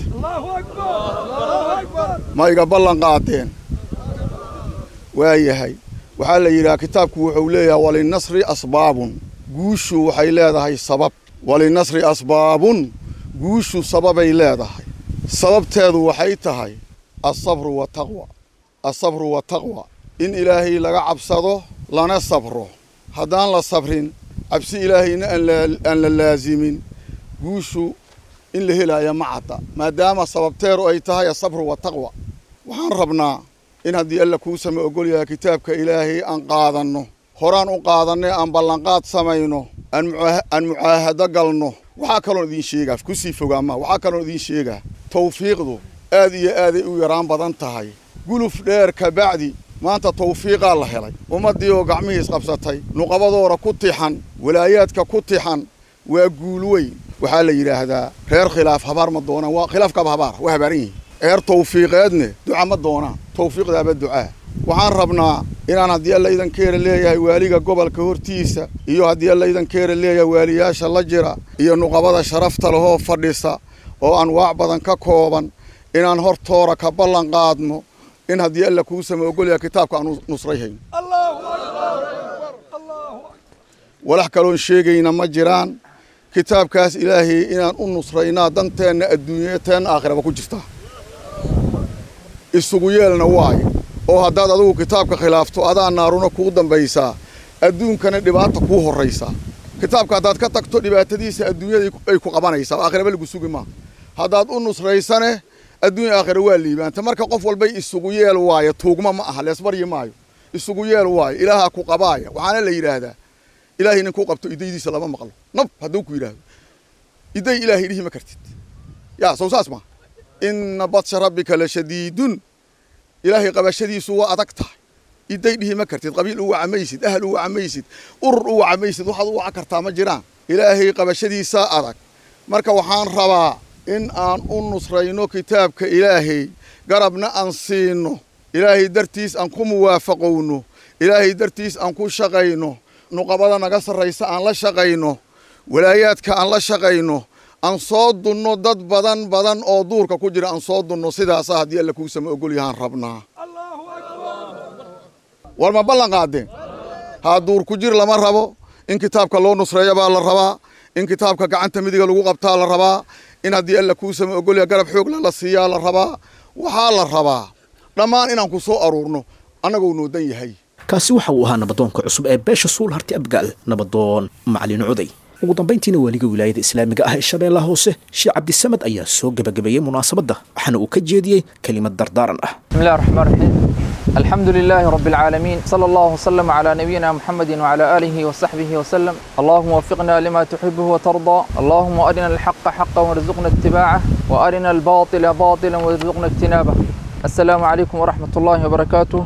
ma iga ballan qaadeen waa yahay waxaa la yidhaha kitaabku wuxuu leeyahay walinasri asbaabun guushu waxay leedahay sabab walinasri asbaabun guushu sababay leedahay sababteedu waxay tahay asabru wataqwa asabru wataqwa in ilaahay laga cabsado lana sabro haddaan la sabrin cabsi ilaahayna aan la laasimin guushu in la helaya ma cadda maadaama sababteedu ay tahay asabru wataqwa waxaan rabnaa in haddii alla kuusama oggol yahay kitaabka ilaahay aan qaadanno horaan u qaadannay aan ballanqaad samayno aan mucaahado galno waxaa kaloon idiin sheegaa kusii fogaama waxaa kaloon idiin sheegaa tawfiiqdu aad iyo aaday u yaraan badan tahay guluf dheer ka bacdi maanta tawfiiqaa la helay ummaddii oo gacmihii isqabsatay nuqabadoora ku tixan walaayaadka ku tixan waa guul weyn waxaa la yidhaahdaa reer khilaaf habaar ma doonaan waa khilaafkaaba habaara waa habaaran yihiin reer tawfiiqeedne duca ma doonaan tawfiiqdaaba ducaa waxaan rabnaa inaan haddii alla idankeera leeyahay waaliga gobolka hortiisa iyo haddii alla idankeera leeyahay waaliyaasha la jira iyo nuqabada sharafta lehoo fadhisa oo anwaac badan ka kooban inaan hortoora ka ballan qaadno in haddii alla kuusama ogolyaha kitaabka aan nusray hayno walax kaloon sheegayna ma jiraan kitaabkaas ilaahay inaan u nusraynaa danteenna adduunya teenna aakhiraba ku jirtaa isugu yeelna waayo oo haddaad adigu kitaabka khilaafto adaa naaruna kuu dambaysaa adduunkana dhibaata kuu horraysaa kitaabka haddaad ka tagto dhibaatadiisa adduunyada ay ku qabanaysaa aakhiraba lagu sugi maa haddaad u nusraysane adduunya aakhira waa liibaanta marka qof walbay isugu yeel waayo tuugma ma aha leesbaryi maayo isugu yeel waayo ilaahaa ku qabaaya waxaana la yidhaahdaa ilaahay ninkuu qabto idaydiisa lama maqlo nab hadduu ku yidhaahdo iday ilaahay dhihi ma kartid yaa sow saas ma inna badsha rabbika la shadiidun ilaahay qabashadiisu waa adag tahay iday dhihi ma kartid qabiil u wacamaysid ahal u wacamaysid urur u wacamaysid waxaad u waca kartaa ma jiraan ilaahay qabashadiisaa adag marka waxaan rabaa in aan u nusrayno kitaabka ilaahay garabna aan siino ilaahay dartiis aan ku muwaafaqowno ilaahay dartiis aan ku shaqayno nuqabada naga sarraysa aan la shaqayno walaayaadka aan la shaqayno aan soo dunno dad badan badan oo duurka ku jira aan soo dunno sidaasa haddii alla kuusama ogol yahaan rabnaa war ma ballan qaadeen haa duur ku jir lama rabo in kitaabka loo nusreeya baa la rabaa in kitaabka gacanta midiga lagu qabtaa la rabaa in haddii alla kuusama ogolya garab xoogla la siiyaa la rabaa waxaa la rabaa dhammaan inaan ku soo aruurno annagoo noodan yahay kaasi waxa uu ahaa nabadoonka cusub ee beesha suul harti abgaal nabadoon macalin cuday ugu dambayntiina waaliga wilaayada islaamiga ah ee shabeellaha hoose sheekh cabdisamad ayaa soo gebagabeeyey munaasabadda waxaana uu ka jeediyey kelimad dardaaran ah بسم الله الرحمن الرحيم الحمد لله رب العالمين صلى الله وسلم على نبينا محمد وعلى آله وصحبه وسلم اللهم وفقنا لما تحبه وترضى اللهم أرنا الحق حقا وارزقنا اتباعه وأرنا الباطل باطلا وارزقنا اجتنابه السلام عليكم ورحمة الله وبركاته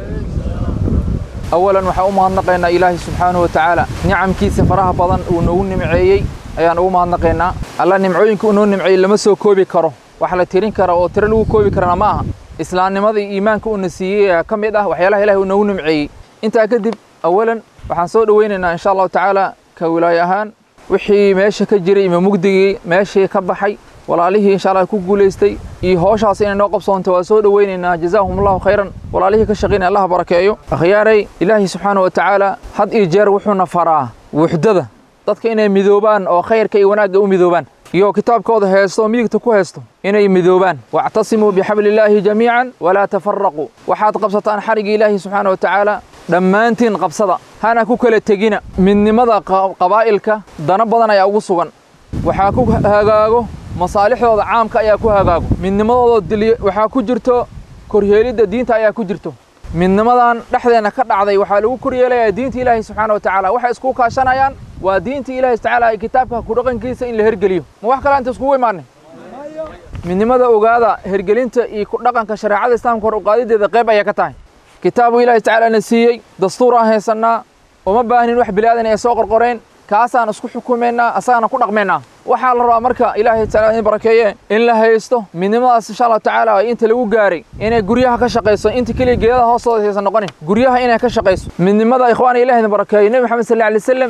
أولا waxaan u mahadnaqaynaa ilaahay subxaanahu wa tacaala nicamkiisa faraha badan uu noogu nimceeyey ayaan ugu mahadnaqaynaa alla nimcooyinka uu noo nimceeyey lama soo koobi karo wax la tirin kara oo tiro lagu koobi karana ma aha islaamnimada iyo iimaanka uuna siiyey ayaa ka mid ah waxyaalaha ilahay uu noogu nimceeyey intaa kadib awalan waxaan soo dhoweynaynaa insha allahu tacaala ka wilaayo ahaan wixii meesha ka jiray ima mugdigii meeshii ka baxay walaalihii insha allah ku guulaystay iyo howshaas inay noo qabsoonto waa soo dhoweynaynaa jazaahum allahu khayran walaalihii ka shaqaynaya allah barakeeyo akhyaaray ilaahi subxaanahu wa tacaala had iyo jeer wuxuuna faraa wuxdada dadka inay midoobaan oo khayrka iyo wanaagga u midoobaan iyo kitaabkooda heesto oo midigta ku heesto inay midoobaan wactasimuu bixabli illaahi jamiican walaa tafaraquu waxaad qabsataan xarigii ilaahi subxaana wa tacaala dhammaantiin qabsada hana ku kala tegina midnimada qabaa'ilka dana badan ayaa ugu sugan waxaa ku hagaago masaalixdooda caamka ayaa ku hagaago midnimadooda diliy waxaa ku jirto koryeelidda diinta ayaa ku jirto midnimadan dhexdeenna ka dhacday waxaa lagu koryeelayaa diinta ilaahi subxaana wa tacaala waxay isku kaashanayaan waa diinta ilaahi tacaala ee kitaabka ku dhaqankiisa in la hergeliyo ma wax kale inta iskugu imaanay midnimada ogaada hergelinta iyo ku dhaqanka shareecada islaamka hor uqaadideeda qayb ayaa ka tahay kitaabu ilaahi tacaala na siiyey dastuur aan haysannaa uma baahnin wax bilaadan ay soo qorqoreen kaasaan isku xukumaynaa asagana ku dhaqmaynaa waxaa la rabaa marka ilaahay tacaala in barakeeye in la haysto midnimadaas insha allahu tacaala inta lagu gaaray inay guryaha ka shaqayso inta keliya geedada hoostooda haysan noqonin guryaha inay ka shaqayso midnimada ikhwaana ilahi idin barakeeye nebi maxamed sal alay wasalam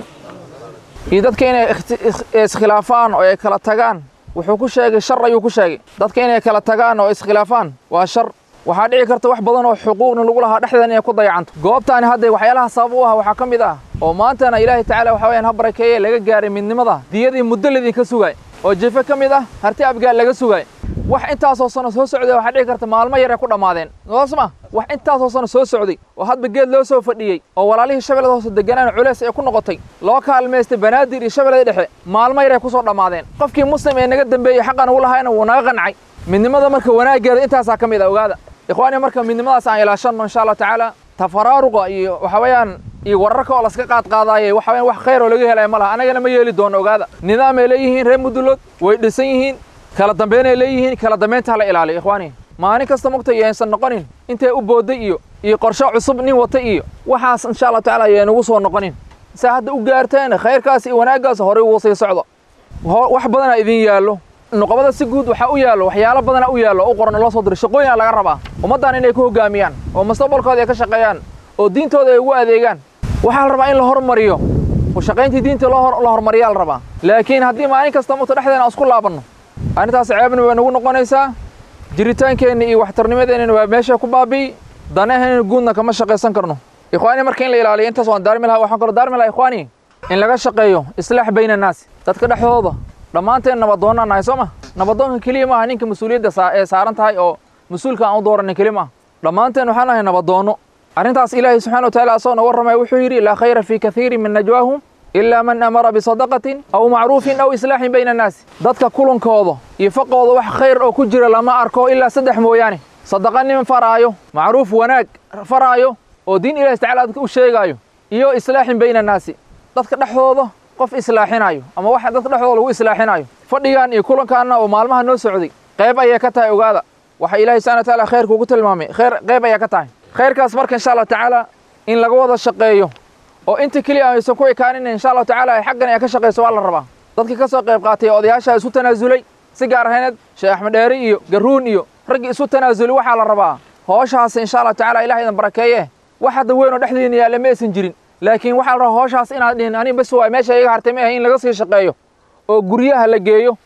iyo dadka inay iskhilaafaan oo ay kala tagaan wuxuu ku sheegay shar ayuu ku sheegay dadka inay kala tagaan oo iskhilaafaan waa shar waxaa dhici karta wax badan oo xuquuqna lagu lahaa dhexdeeda inay ku dayacanto goobtaani hadda waxyaalaha sabab u ah waxaa ka mid ah oo maantana ilaahay tacaala waxa weyaan ha barakeeye laga gaaray midnimada diyadii muddo laydinka sugaay oo jefe ka mid ah harti abgaal laga sugaay wax intaasoo sano soo socday waxaa dhici karta maalmo yar ay ku dhammaadeen soosma wax intaasoo sano soo socday oo hadba geed loo soo fadhiyey oo walaalihii shabeellada hoose deganaan culeys ay ku noqotay loo kaalmaystay banaadir iyo shabeellada dhexe maalmo yar ay ku soo dhammaadeen qofkii muslim ee naga dambeeyey xaqan ugu lahaayna wuu naga qancay midnimada marka wanaaggeeda intaasaa ka mid ah ogaada ikhwaani marka midnimadaas aan ilaashanno insha allah tacaala tafaraaruqa iyo waxa weeyaan iyo wararka oo laska qaad qaadaaye waxa weeyaan wax khayr oo laga helaya ma laha annagana ma yeeli doono ogaada nidaam ay leeyihiin reer mudulood way dhisan yihiin kala dambeyn ay leeyihiin kala dambeynta hala ilaaliyo ikhwaani maalin kasta mogta yaysan noqonin intay u boodday iyo iyo qorshe cusub nin wata iyo waxaas insha allah tacaala yay nagu soo noqonin saa hadda u gaarteen khayrkaas iyo wanaaggaas horey ugu sii socdo wax badanaa idin yaallo nuqabada si guud waxaa u yaallo waxyaalo badana u yaallo u qoran oo loo soo diray shaqooyina laga rabaa ummaddan inay ku hoggaamiyaan oo mustaqbalkooda ay ka shaqeeyaan oo diintooda ay ugu adeegaan waxaa la rabaa in la hormariyo oo shaqayntii diinta loo la hormariyaa la rabaa laakiin haddii maalin kasta mugta dhexdeena aan isku laabanno arrintaas ceebna way nagu noqonaysaa jiritaankeenna iyo waxtarnimadeennana waa meesha ku baabi'i danaheenna guudna kama shaqaysan karno ikhwaani marka in la ilaaliyo intaas waan daarmi lahaa waxaan kaloo daarmi lahaa ikhwaani in laga shaqeeyo islaax bayna annaasi dadka dhexdooda dhammaanteen nabadoonnaan nahay soo ma nabadoonka keliya maaha ninka mas-uuliyadda ee saaran tahay oo mas-uulka aan u dooranay keli maaha dhammaanteen waxaan nahay nabadoonno arrintaas ilaahay subxana wa taala asagoo na warramaya wuxuu yidhi laa khayra fii kathiirin min najwaahum ilaa man amara bisadaqatin aw macruufin aw islaaxin bayna annaasi dadka kulankooda iyo faqooda wax khayr oo ku jira lama arko ilaa saddex mooyaane sadaqa nin faraayo macruuf wanaag faraayo oo diin ilahi tacala dadka u sheegaayo iyo islaaxin bayna annaasi dadka dhexdooda qof islaaxinayo ama wax dadka dhexdooda lagu islaaxinayo fadhigan iyo kulankaanna oo maalmaha noo socday qayb ayay ka tahay ogaada waxa ilaahay subxana wa taala khayrka ugu tilmaamay khayr qayb ayaa ka tahay khayrkaas marka insha allah tacaala in laga wada shaqeeyo oo inta keliya aysan ku ekaanin insha allahu tacaala ay xaggan ay ka shaqayso waa la rabaa dadkii ka soo qayb qaatay odayaasha isu tanaasulay si gaar ahayneed sheekh axmed dheeri iyo garuun iyo raggii isu tanaasulay waxaa la rabaa hooshaas insha allahu tacaala ilaah idan barakeeye wax hadda weyn oo dhexdiina yaalla ma aysan jirin laakiin waxaa la rabaa hooshaas inaad dhihin ani bas waay meesha iga hartay ma ahay in laga sii shaqeeyo oo guryaha la geeyo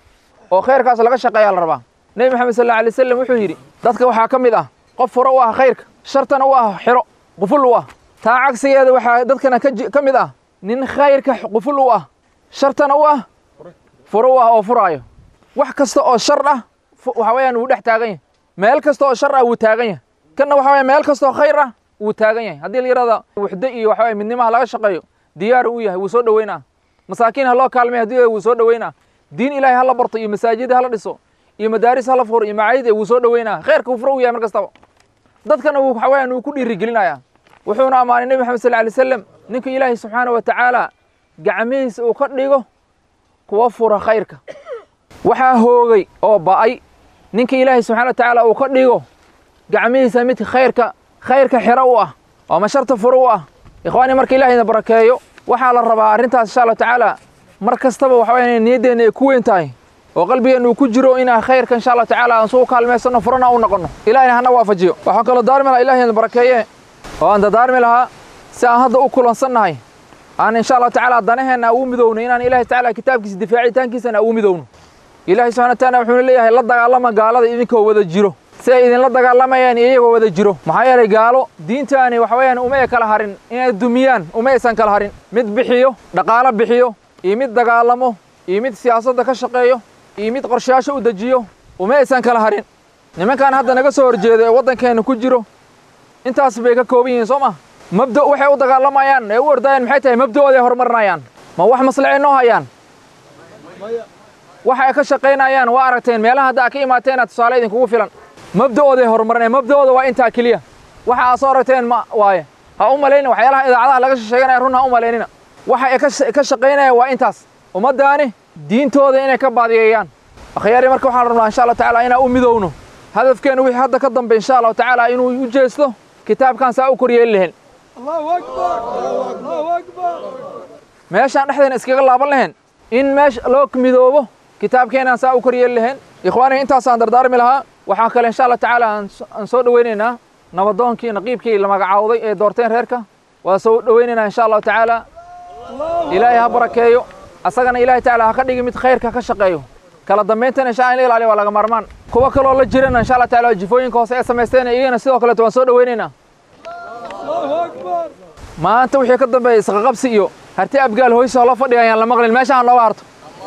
oo khayrkaas laga shaqeeyaa la rabaa nebi maxamed sal alla alay wasalam wuxuu yidhi dadka waxaa ka mid ah qof furo u ah khayrka shartana u ah xiro quful u ah taa cagsigeeda waxaa dadkana ka mid ah nin khayrka quful u ah shartana u ah furo u ah oo furaayo wax kasta oo shar ah waxa weeyaan wuu dhex taagan yahay meel kasta oo shar ah wuu taagan yahay kanna waxa weya meel kasta oo khayr ah wuu taagan yahay haddii la yidhahda wuxdo iyo waxa weye midnimaha laga shaqeeyo diyaar uu yahay wuu soo dhoweynaa masaakiin ha loo kaalmay haddii wuu soo dhoweynaa diin ilaahay hala barto iyo masaajid hala dhiso iyo madaaris hala furo iyo macaayid wuu soo dhoweynaa khayrka wuu furo u yahay mar kastaba dadkana wuu waxa weeyaan wuu ku dhiirigelinayaa wuxuuna ammaanay nebi maxamed sal alay wasalam ninka ilaahay subxaana wa tacaala gacmihiisa uu ka dhigo kuwa fura khayrka waxaa hoogay oo ba'ay ninka ilaahay subxana wa tacaala uu ka dhigo gacmihiisa midka khayrka khayrka xiro u ah oo masharta furo u ah ikhwaani marka ilaahayna barakeeyo waxaa la rabaa arrintaas insha allahu tacaala mar kastaba waxa weya niyaddeena ay ku weyn tahay oo qalbigeenna uu ku jiro inaan khayrka insha allahu tacaala aan suu kaalmaysanno furana u noqonno ilahayna hana waafajiyo waxaan kaloo daarmi lahaa ilahayna barakeeye oo aan dadaarmi lahaa si aan hadda u kulansannahay aan insha allahu tacaala danaheenna ugu midowno inaan ilahay tacaala kitaabkiisa difaacitaankiisana ugu midowno ilahay subxana wataala wuxuuna leeyahay la dagaalama gaalada idinkoo wada jiro si ay idinla dagaalamayaan iyagoo wada jiro maxaa yeelay gaalo diintaani waxa weeyaan uma ay kala harin inay dumiyaan uma aysan kala harin mid bixiyo dhaqaalo bixiyo iyo mid dagaalamo iyo mid siyaasadda ka shaqeeyo iyo mid qorshayaasho u dejiyo uma aysan kala harin nimankan hadda naga soo horjeeda ee waddankeenna ku jiro intaas bay ka kooban yihiin soo ma mabda waxay u dagaalamayaan ee u ordayaan maxay tahay mabda'ooda ay horumarinayaan ma wax maslaxay noo hayaan waxa ay ka shaqaynayaan waa aragteen meelaha hadda a ka imaateena tusaale idinkugu filan mabda'ooday horumarinaya mabda'ooda waa intaa keliya waxa aa soo aragteen ma waaye ha u malayna waxyaalaha idaacadaha laga sheeganaya run ha u malaynina waxa ay ka shaqaynayaan waa intaas ummaddaani diintooda inay ka baadiyeeyaan akhyaari marka waxaan rabnaa insha allah tacaala inaan u midowno hadafkeena wixii hadda ka dambe insha allahu tacaala inuu u jeesto kitaabkan saa u koryeeli lahayn meeshaan dhexdeena iskaga laaban lahayn in meesha loo midoobo kitaabkeenaan saa u koryeeli lahayn ikhwaaniga intaasaan dardaarmi lahaa waxaan kale insha allah tacaala aan soo dhoweynaynaa nabadoonkii naqiibkii la magacaawday ee doorteen reerka waa soo dhoweynaynaa insha allahu tacaala ilaahay ha barakeeyo asagana ilaahay tacaala ha ka dhigi mid khayrka ka shaqeeyo kala dambayntana insha in la ilaaliyo waa laga maarmaan kuwa kaloo la jirana insha allah tacaala jifooyinka hoose ee samaysteen iyagana sidoo kaleeto waan soo dhoweynaynaa maanta wixii ka dambeeya isqaqabsi iyo harti abgaal hoysa la fadhiya ayaan la maqlin meeshaan looga harto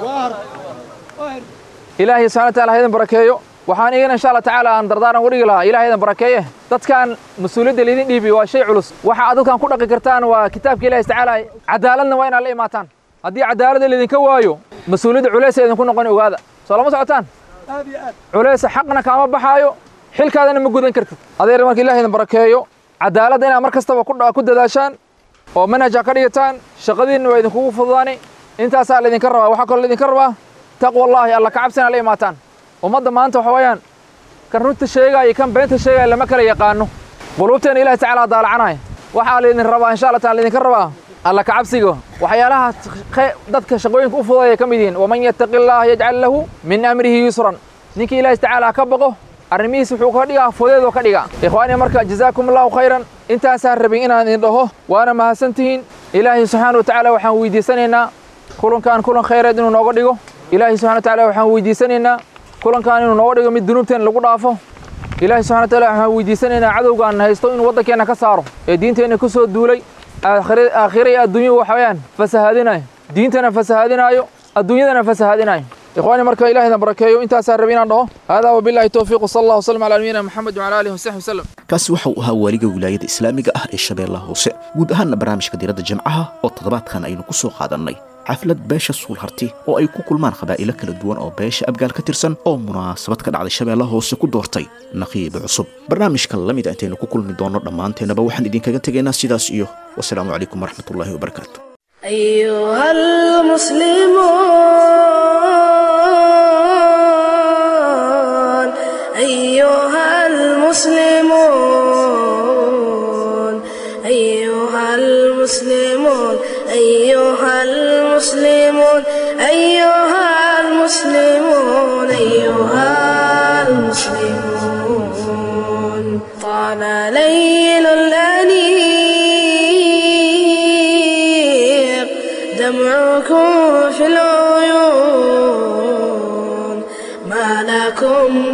ilaahay subxana wa taala ha idin barakeeyo waxaan igana insha allah tacaala aan dardaaran uga dhigi lahaa ilahay idin barakeeye dadkan mas-uuliyadda laydin dhiibi waa shay culus waxa aad dadkan ku dhaqi kartaan waa kitaabka ilahi tacaala cadaaladna waa inaad la imaataan haddii cadaaladda laydinka waayo mas-uuliyadda culaysa idinku noqon ogaada soo lama socotaan culaysa xaqna kaama baxaayo xilkaadana ma gudan kartid adeer marka ilahi idin barakeeyo cadaaladda inaad mar kastaba ku dadaashaan oo manhajaa ka dhigataan shaqadiinna waa idinkugu fududaani intaasaa laydinka rabaa waxaa kaloo laydinka rabaa taqwa allaahi alla ka cabsina la imaataan ummadda maanta waxa weeyaan kan runta sheegaya iyo kan beenta sheegaya lama kala yaqaano quluubteena ilahi tacaala daalacanaya waxaa laydin rabaa insha allah taala laydinka rabaa alla ka cabsiga waxyaalaha dadka shaqooyinka u fududaya ka mid yihiin waman yattaqi allaha yajcal lahu min amrihi yusran ninkii ilaahi tacaala ka baqo arrimihiis wuxuu ka dhigaa fudeedoo ka dhigaa ikhwaani marka jazaakum allahu khayran intaasaan rabin inaan idin dhaho waana mahadsantihiin ilaahay subxaana wa tacaala waxaan weydiisanaynaa kulankan kulan khayreed inuu nooga dhigo ilaahay subxana wa tacaala waxaan weydiisanaynaa kulankan inuu nooga dhigo mid dunuubteena lagu dhaafo ilaahay subxana wa taala waxaan weydiisanaynaa cadowgaan haysto inuu waddankeenna ka saaro ee diinteenna ku soo duulay aakhira iyo adduunya waxa weeyaan fasahaadinayo diintana fasahaadinaayo adduunyadana fasahaadinayo إخواني مركا إلهي نبركيو انت ساربين عنده هذا وبالله التوفيق صلى الله وسلم على نبينا محمد وعلى آله وصحبه وسلم kaasi waxa uu ahaa waaliga wilaayada islaamiga ah ee shabeellaha hoose guud ahaanna barnaamijka diiradda jimcaha oo toddobaadkan aynu ku soo qaadannay xaflad beesha suulharti oo ay ku kulmaan qabaa'ilo kala duwan oo beesha abgaal ka tirsan oo munaasabad ka dhacday shabeellaha hoose ku doortay naqiib cusub barnaamijkan la mid a intaynu ku kulmi doonno dhammaanteennaba waxaan idinkaga tegaynaa sidaas iyo wasalaamu calaykum waraxmatullaahi wabarakaatu أيها المسلمون أيها المسلمون أيها المسلمون أيها المسلمون أيها المسلمون أيها المسلمون طال ليل الأنيق دمعكم في العيون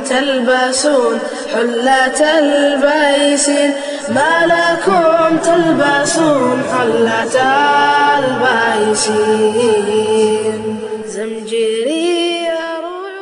تلبسون حلة البيسين ما لكم تلبسون حلة البيسين زمجري